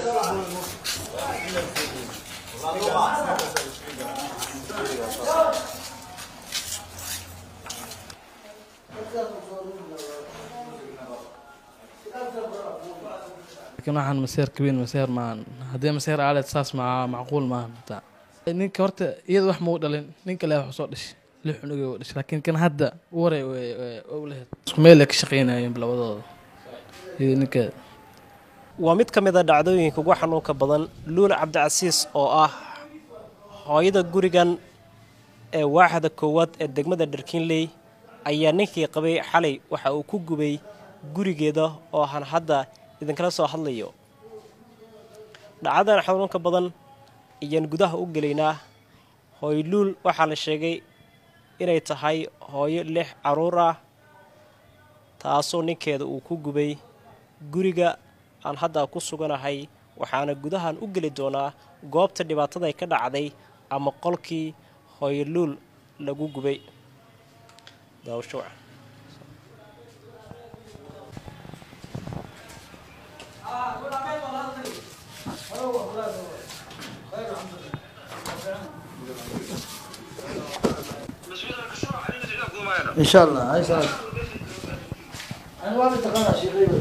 laakiin waxaan maseer kabin maseer maahan haddii maseer aaleed saas ma macquul maahan hataa ninka horta iyada wax mau dhalin ninka le wax soo dhashay lix cunugay u dhashay laakiin kan hadda waray laheyd isku meel ay ka shaqaynayeen labadooda iyo ninkeeda waa mid ka mid a dhacdooyinka ugu xanuunka badan luula cabdicasiis oo ah hooyada gurigan ee waaxda koowaad ee degmada dharkiinley ayaa ninkii qabay xalay waxa uu ku gubay gurigeeda oo han hadda idinkala soo hadlayo dhacdadan xanuunka badan ayaan gudaha u gelaynaa hooyluul waxaa la sheegay inay tahay hooyo lix caruur ah taasoo ninkeeda uu ku gubay guriga aan hadda ku suganahay waxaana gudahan u geli doonaa goobta dhibaataday ka dhacday ama qolkii hooyoluul lagu gubay daawasho إن شاء الله هاي سعد أنا ما بتقنع شيء غير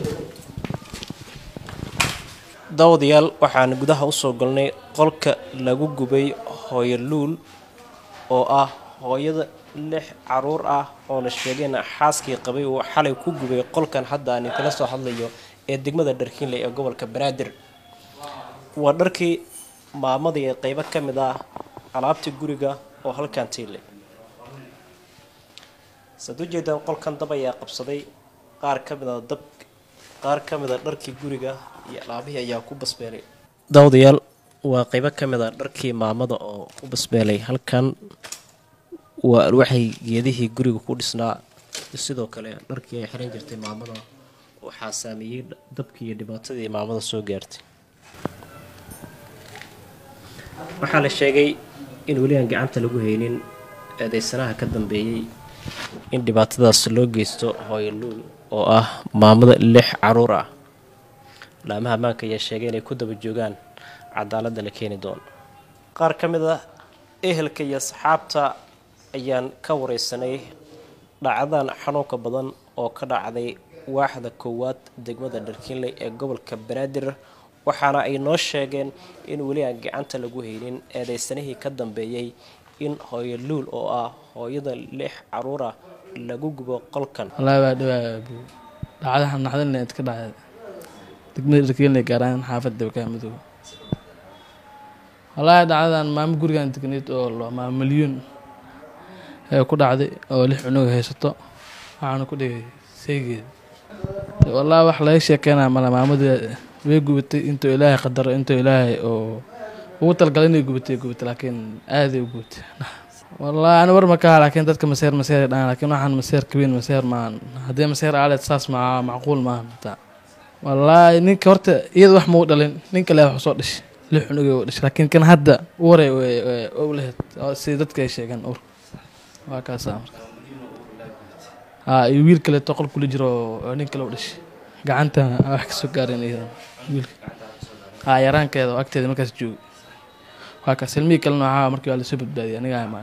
daawadayaal waxaan gudaha usoo galnay qolka lagu gubay hooyoluul oo ah hooyada lix caruur ah oo la sheegayna xaaskii qabay uu xalay ku gubay qolkan hadda aan inkala soo hadlayo ee degmada dharkiinley ee gobolka banaadir waa dharkii maamadii ee qeybo ka mid ah alaabtii guriga oo halkan tiilay saad ujeedaan qolkan dab ayaa qabsaday qaar ka mid a dab qaar ka mid a dharkii guriga iyo alaabihii ayaa ku basbeelay daawadayaal waa qeybo ka mid a dharkii maamada oo ku basbeelay halkan waa alwaxay geedihii guriga ku dhisnaa sidoo kale dharkii ay xiran jirtay maamada waxaa saameeyey dabkii iyo dhibaatadii maamada soo gaartay waxaa la sheegay in weli aan gacanta lagu haynin eedeysanaha ka dambeeyey in dhibaatadaas loo geysto hooyoluul oo ah maamada lix caruur ah laamaha ammaanka ayaa sheegay inay ku daba joogaan cadaaladda la keeni doono qaar ka mid ah ehelka iyo asxaabta ayaan ka wareysanay dhacdadan xanuunka badan oo ka dhacday waaxda koowaad degmada dharkiinley ee gobolka banaadir waxaana ay noo sheegeen in weli aan gacanta lagu haynin eedeysanihii ka dambeeyey in hooyoluul oo ah hooyada lix caruura lagu gubo qolkan wallaahi waa dhawaa buu dhacdahan naxdinle iska dhacday degmada dharkiinle gaaraan xaafadda wakaa madow wallaahi dhacdadan maamo gurigan degneyd oo maamo milyuun ee ku dhacday oo lix cunuga haysato waxaana ku dhigay saygeeda wallaahi wax laga sheekeynaya male maamadii way gubatay intuu ilaahay qadaro intuu ilaahay oo ugu talgalay inay gubatay gubatay laakiin aaday u gubatay wallaahi ani war ma kaha laakiin dadka maseer maseer ay dhahaan laakiin waxaan maseer kabin maseer maahan haddii maseer aaleed saas ma macquul maahan hataa wallaahi ninka horta iyada wax mau dhalin ninka le wax soo dhashay lix cunugay u dhashay laakiin kan hadda waray u laheyd si dadka ay sheegeen ur waa kaasa marka haa iyo wiil kaleeto qol kula jiro oo nin kale u dhashay gacanta wax kasoo gaareen iyadan wiilka haa yaraankeeda oo agteeda markaas joogay waa kaas ilmihii kalena waxaa markii waa lasoo badbaadiyay aniga imaan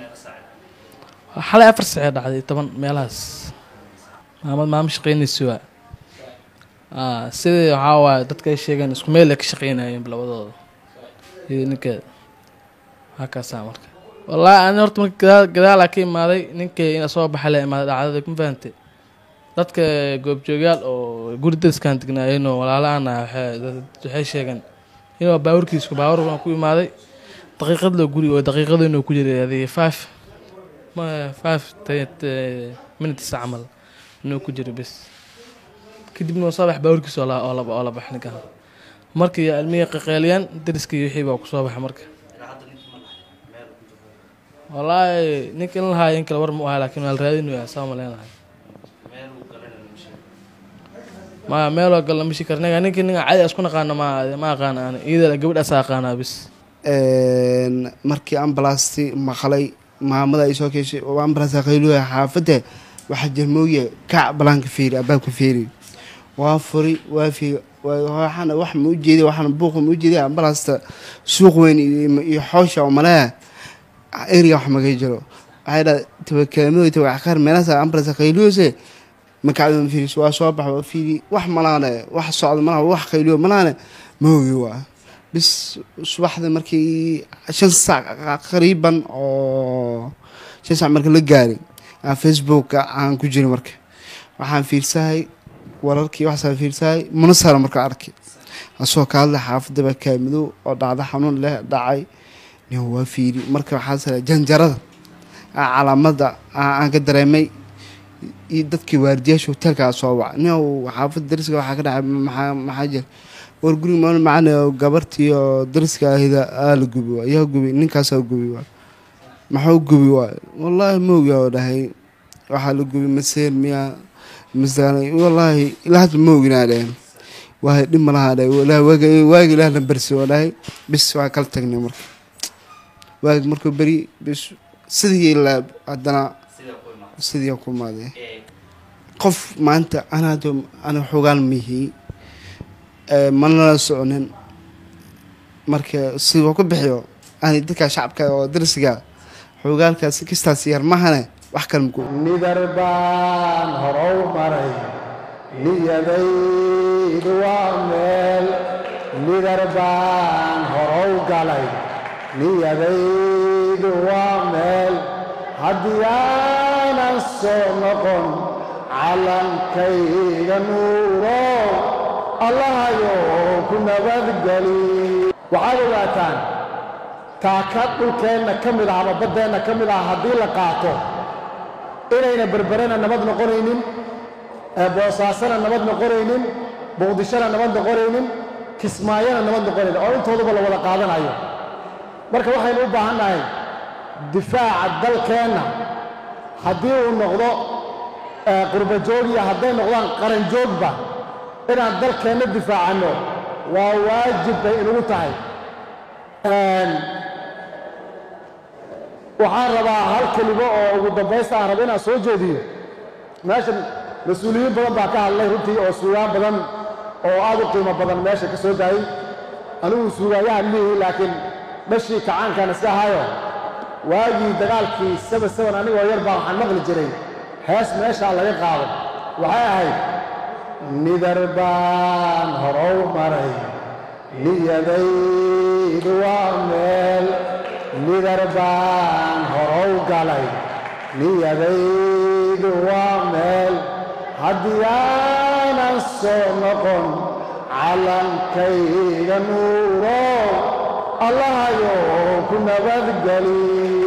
xalay afar sacee dhacday toban meelahaas maamad maamo shaqeynaysa waa aa sidii waxaa waaye dadka ay sheegeen isku meel ay ka shaqeynayeen labadooda iyo ninkeeda waa kaasaa marka wallaahi ani horta marka gadaal gadaalaa ka imaaday ninkii ina soo baxay la imaaday dhacdada ma fahantay dadka goobjoogyaal oo guri dariskan degnaayeenoo walaalaana waxay sheegeen inuu baawarkiisku baawarkan ku imaaday daqiiqad loo guri oo daqiiqada inuu ku jiray adii five five minutes camal inuu ku jiray bes kadibna waa soo bax baawarkiisa oo la bax ninkan markii ilmihii qaqeeliyaan dariskii wixii baa kusoo baxa marka wallaahi ninka in lahaa in kale war ma u ahay laakiin waa la raadinaya saa maleynahay ma meeloo gal lama shi kara ninka ninka ninka cadi isku naqaana ma ma aqaana ani iyada gabadhaas aqaanaa bis markii ambalasti maqlay maamada ay soo keeshay oo ambulance qayluha xaafadda waxaa jirmooye kac balaanka fiiri albaabka fiiri waa furi waa fiiri waxaana wax ma ujeediya waxaana buuqa ma ujeediya ambalaasta suuq weyn iyo iyo xoosha oo maleha eriga wax maga jiro waxay dhaha tabakaamadooy tabacakar meelahaas ambalaasta qayliyose makacdo fiiris waa soo bax waa fiiri wax malaane wax socda malaha wax qayliyo malaane ma ogi waa bis subaxda markii shan saac qariiban oo shan saac marka la gaaray aan facebooka aan ku jirin marka waxaan fiirsahay wararkii waxaasaan fiirsahay munasara marka arkay asoo ka hadlay xaafadda bakaamadow oo dhacdo xanuun leh dhacay nin waa fiiri marka waxaa sara janjarada calaamada aan ka dareemay iyo dadkii waardiyaasha hoteelkaa soo waca nin xaafadda dariska waxaa ka dhacay maxaa maxaa jira war guriga maal macana gabartii oo dariska ahida aa la gubi waay yaa gubi ninkaasaa gubi waay maxuu gubi waay wallaahi ma ogi oo dhahay waxaa la gubi maseer miyaa masdaanay wallaahi ilaa hadda ma oginaa dhaheen waahay dhib malahaa dhahay wallaahi waaga waaga ilaah na barsi oo dhahay bis waa kala tagnay marka waagi markuu beri bis sidii ilaa haddana sidii ku imaaday qof maanta anaado ana xogaan mihi manala soconin marka si waa ku bixiyo ani dadka shacabka oo darsiga xoogaalkaas kastaas yar mahane wax kale maku nidar baan horow maray niyadaydu waa meel nidar baan horow galay niyadaydu waa meel haddii aanan soo noqon callankayga nuuro allahayo ku nabadgeli waxaad ogaataan taaka dhulkeenna ka mid ah ama baddeenna ka mid ah haddii la qaato inayna berberena nabad noqonaynin boosaasana nabad noqonaynin muqdishona nabad noqonaynin kismaayona nabad noqonaynin oo intooduba la wada qaadanayo marka waxaynu u baahan nahay difaaca dalkeenna haddii uu noqdo qurbajoog iyo hadday noqdaan qaranjoogba inaan dalkeenna difaacanno waa waajib bay inugu tahay waxaan rabaa hal kelimo oo ugu dambaysta aan raba inaan soo jeediyo meeshan mas-uuliyiin badan baa ka hadlay runtii oo suugaan badan oo aad u qiimo badan meesha ka soo daayey anigu suugaayahan mihi laakiin dhashii kacaankaan iska ahayo waagii dagaalkii saba saban anigoo yar baa waxaan maqli jiray hees meeshaa laga qaado waxay ahayd nidar baan horow maray niyadaydu waa meel nidar baan horow galay niyadaydu waa meel haddii aanan soo noqon callankayga nuuro allahayo ku nabadgeli